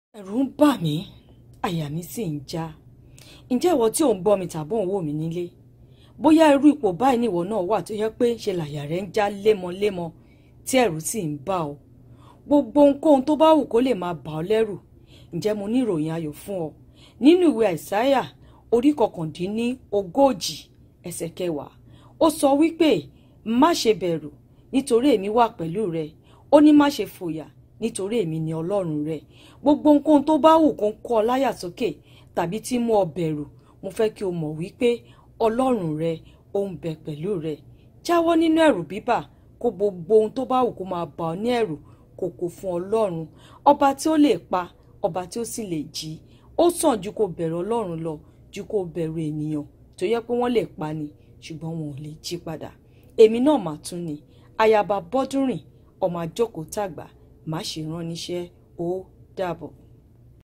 ẹ̀rù ń bà mí àyà mi sì ń já ǹjẹ́ ìwọ tí ò ń gbọ́ mi tàbí ò ń wò mí nílé bóyá irú ipò báyìí nìwọ náà wà tó yẹ pé ṣe làyà rẹ ń já lémọlémọ tí ẹ̀rù sì ń bà ọ́ gbogbo ohunkóhun tó bá wù kó lè máa bà ọ́ lẹ́rù ǹjẹ́ mo ní ìròyìn ayọ̀ fún ọ nínú ìwé àìsáyà orí kọkàndínní ogójì ẹsẹ̀ kẹwàá ó sọ wípé má ṣe bẹ̀rù nítorí èmi wà pẹ̀lú rẹ ó ní má ṣe fòyà nítorí èmi ni ọlọ́run rẹ gbogbo ohunkóhun tó bá wù kó ń kọ́ ọ láyà sókè tàbí tí mú ọ bẹ̀rù mo fẹ́ kí o mọ̀ wípé ọlọ́run rẹ ó ń bẹ pẹ̀lú rẹ jáwọ́ nínú ẹ̀rù bíbà kó gbogbo ohun tó bá wù kó máa bà ọ́ ní ẹ̀rù kò kò fún ọlọ́run ọba tí ó lè pa ọba tí ó sì lè jí ó sàn ju kó bẹ̀rù ọlọ́run lọ ju kó bẹ̀rù ènìyàn tó yẹ pé wọ́n lè pa ni ṣùgbọ́n wọn ò lè jí padà èmi náà mà tún ni ayaba bọ́dúnrìn ọmọ àjọkò tàgbà má ṣe rán níṣẹ́ ó dàbọ̀.